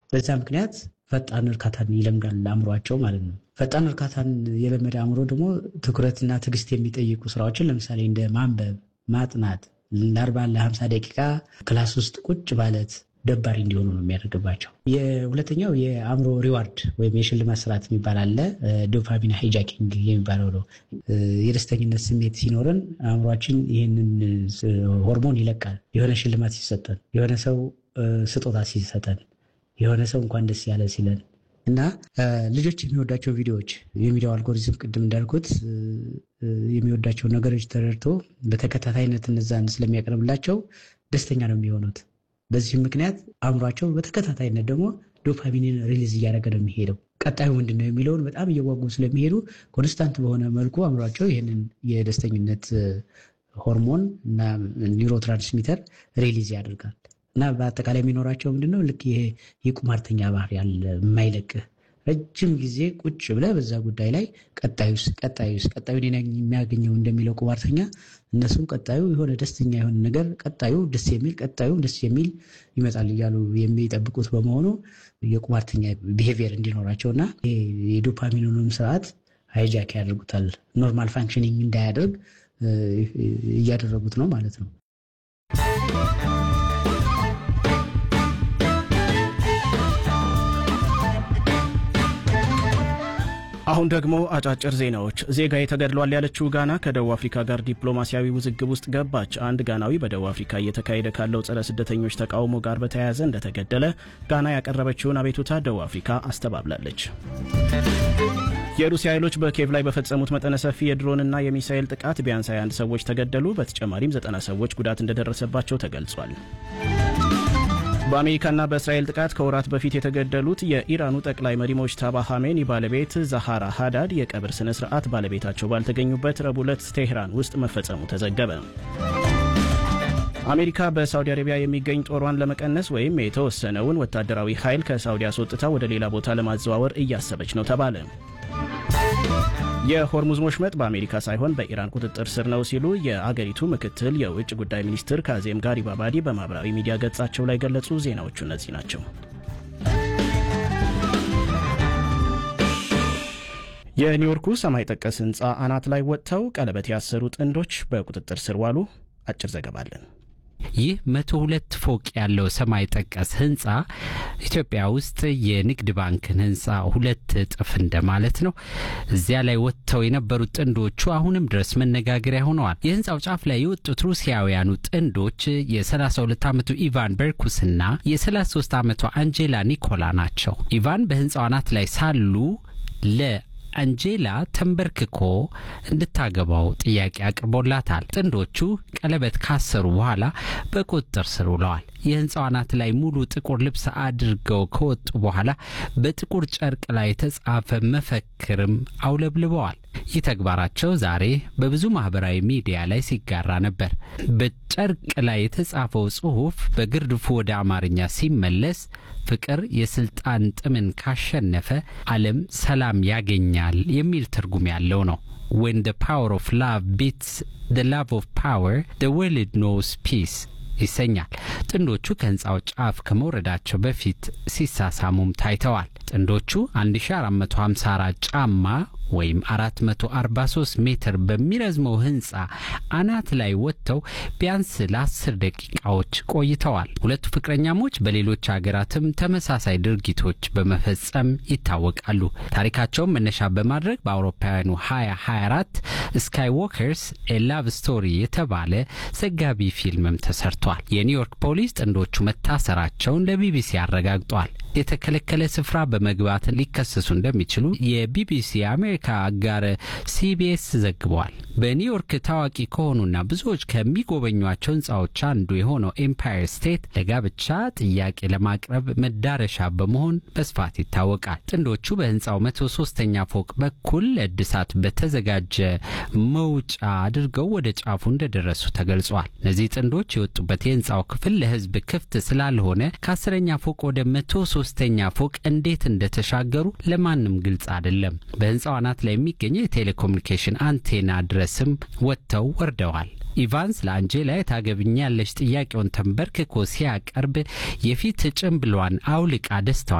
በዛ ምክንያት ፈጣን እርካታን ይለምዳል አእምሯቸው ማለት ነው። ፈጣን እርካታን የለመደ አእምሮ ደግሞ ትኩረትና ትዕግስት የሚጠይቁ ስራዎችን ለምሳሌ እንደ ማንበብ፣ ማጥናት ለአርባ ለሀምሳ ደቂቃ ክላስ ውስጥ ቁጭ ማለት ደባሪ እንዲሆኑ ነው የሚያደርግባቸው። የሁለተኛው የአእምሮ ሪዋርድ ወይም የሽልማት ስርዓት የሚባል አለ። ዶፓሚን ሃይጃኪንግ የሚባለው ነው። የደስተኝነት ስሜት ሲኖረን አእምሯችን ይህንን ሆርሞን ይለቃል። የሆነ ሽልማት ሲሰጠን፣ የሆነ ሰው ስጦታ ሲሰጠን፣ የሆነ ሰው እንኳን ደስ ያለ ሲለን እና ልጆች የሚወዳቸው ቪዲዮዎች የሚዲያው አልጎሪዝም ቅድም እንዳልኩት የሚወዳቸው ነገሮች ተረድቶ በተከታታይነት እነዛን ስለሚያቀርብላቸው ደስተኛ ነው የሚሆኑት። በዚህም ምክንያት አእምሯቸው በተከታታይነት ደግሞ ዶፓሚንን ሪሊዝ እያደረገ ነው የሚሄደው። ቀጣዩ ምንድን ነው የሚለውን በጣም እየጓጉ ስለሚሄዱ ኮንስታንት በሆነ መልኩ አእምሯቸው ይህንን የደስተኝነት ሆርሞን እና ኒውሮ ትራንስሚተር ሪሊዝ ያደርጋል እና በአጠቃላይ የሚኖራቸው ምንድነው ልክ ይሄ የቁማርተኛ ባህሪ ያለ የማይለቅህ ረጅም ጊዜ ቁጭ ብለህ በዛ ጉዳይ ላይ ቀጣዩስ ቀጣዩስ ቀጣዩን የሚያገኘው እንደሚለው ቁማርተኛ እነሱም ቀጣዩ የሆነ ደስተኛ የሆነ ነገር ቀጣዩ ደስ የሚል ቀጣዩ ደስ የሚል ይመጣል እያሉ የሚጠብቁት በመሆኑ የቁማርተኛ ቢሄቪየር እንዲኖራቸው እና የዶፓሚኑንም ስርዓት ሃይጃክ ያደርጉታል። ኖርማል ፋንክሽኒንግ እንዳያደርግ እያደረጉት ነው ማለት ነው። አሁን ደግሞ አጫጭር ዜናዎች። ዜጋዬ ተገድሏል ያለችው ጋና ከደቡብ አፍሪካ ጋር ዲፕሎማሲያዊ ውዝግብ ውስጥ ገባች። አንድ ጋናዊ በደቡብ አፍሪካ እየተካሄደ ካለው ጸረ ስደተኞች ተቃውሞ ጋር በተያያዘ እንደተገደለ ጋና ያቀረበችውን አቤቱታ ደቡብ አፍሪካ አስተባብላለች። የሩሲያ ኃይሎች በኬቭ ላይ በፈጸሙት መጠነ ሰፊ የድሮንና የሚሳኤል ጥቃት ቢያንስ 21 ሰዎች ተገደሉ። በተጨማሪም 90 ሰዎች ጉዳት እንደደረሰባቸው ተገልጿል። በአሜሪካና በእስራኤል ጥቃት ከወራት በፊት የተገደሉት የኢራኑ ጠቅላይ መሪ ሞጅታባ ሐሜኒ ባለቤት ዛሃራ ሃዳድ የቀብር ስነ ስርዓት ባለቤታቸው ባልተገኙበት ረቡዕ ዕለት ቴህራን ውስጥ መፈጸሙ ተዘገበ። አሜሪካ በሳውዲ አረቢያ የሚገኝ ጦሯን ለመቀነስ ወይም የተወሰነውን ወታደራዊ ኃይል ከሳውዲ አስወጥታ ወደ ሌላ ቦታ ለማዘዋወር እያሰበች ነው ተባለ። የሆርሙዝ ሞሽመጥ በአሜሪካ ሳይሆን በኢራን ቁጥጥር ስር ነው ሲሉ የአገሪቱ ምክትል የውጭ ጉዳይ ሚኒስትር ካዜም ጋሪባባዲ በማኅበራዊ ሚዲያ ገጻቸው ላይ ገለጹ። ዜናዎቹ እነዚህ ናቸው። የኒውዮርኩ ሰማይ ጠቀስ ሕንፃ አናት ላይ ወጥተው ቀለበት ያሰሩ ጥንዶች በቁጥጥር ስር ዋሉ። አጭር ዘገባ አለን። ይህ መቶ ሁለት ፎቅ ያለው ሰማይ ጠቀስ ህንፃ ኢትዮጵያ ውስጥ የንግድ ባንክን ህንፃ ሁለት እጥፍ እንደማለት ነው። እዚያ ላይ ወጥተው የነበሩት ጥንዶቹ አሁንም ድረስ መነጋገሪያ ሆነዋል። የህንፃው ጫፍ ላይ የወጡት ሩሲያውያኑ ጥንዶች የ32 ዓመቱ ኢቫን በርኩስና የ33 ዓመቷ አንጄላ ኒኮላ ናቸው። ኢቫን በህንፃው አናት ላይ ሳሉ ለ አንጄላ ተንበርክኮ እንድታገባው ጥያቄ አቅርቦላታል። ጥንዶቹ ቀለበት ካሰሩ በኋላ በቁጥጥር ስር ውለዋል። የህንፃው አናት ላይ ሙሉ ጥቁር ልብስ አድርገው ከወጡ በኋላ በጥቁር ጨርቅ ላይ የተጻፈ መፈክርም አውለብልበዋል። ይህ ተግባራቸው ዛሬ በብዙ ማህበራዊ ሚዲያ ላይ ሲጋራ ነበር። በጨርቅ ላይ የተጻፈው ጽሑፍ በግርድፉ ወደ አማርኛ ሲመለስ ፍቅር የስልጣን ጥምን ካሸነፈ ዓለም ሰላም ያገኛል የሚል ትርጉም ያለው ነው። ዌን ደ ፓወር ኦፍ ላቭ ቢትስ ደ ላቭ ኦፍ ፓወር ደ ወርልድ ኖውስ ፒስ ይሰኛል። ጥንዶቹ ከህንፃው ጫፍ ከመውረዳቸው በፊት ሲሳሳሙም ታይተዋል። ጥንዶቹ 1454 ጫማ ወይም 443 ሜትር በሚረዝመው ህንፃ አናት ላይ ወጥተው ቢያንስ ለአስር ደቂቃዎች ቆይተዋል። ሁለቱ ፍቅረኛሞች በሌሎች ሀገራትም ተመሳሳይ ድርጊቶች በመፈጸም ይታወቃሉ። ታሪካቸውን መነሻ በማድረግ በአውሮፓውያኑ 2024 ስካይ ዎከርስ ኤ ላቭ ስቶሪ የተባለ ዘጋቢ ፊልምም ተሰርቷል። የኒውዮርክ ፖሊስ ጥንዶቹ መታሰራቸውን ለቢቢሲ አረጋግጧል። የተከለከለ ስፍራ በመግባት ሊከሰሱ እንደሚችሉ የቢቢሲ የአሜሪካ አጋር ሲቢኤስ ዘግቧል። በኒውዮርክ ታዋቂ ከሆኑና ብዙዎች ከሚጎበኟቸው ህንፃዎች አንዱ የሆነው ኤምፓየር ስቴት ለጋብቻ ጥያቄ ለማቅረብ መዳረሻ በመሆን በስፋት ይታወቃል። ጥንዶቹ በህንፃው መቶ ሶስተኛ ፎቅ በኩል ለእድሳት በተዘጋጀ መውጫ አድርገው ወደ ጫፉ እንደደረሱ ተገልጿል። እነዚህ ጥንዶች የወጡበት የህንፃው ክፍል ለህዝብ ክፍት ስላልሆነ ከአስረኛ ፎቅ ወደ መቶ ሶስተኛ ፎቅ እንዴት እንደተሻገሩ ለማንም ግልጽ አይደለም። በህንፃው አናት ላይ የሚገኘው የቴሌኮሙኒኬሽን አንቴና ድረስም ወጥተው ወርደዋል። ኢቫንስ ለአንጄላ የታገብኛለች ጥያቄውን ተንበርክኮ ሲያቀርብ የፊት ጭንብሏን አውልቃ ደስታዋን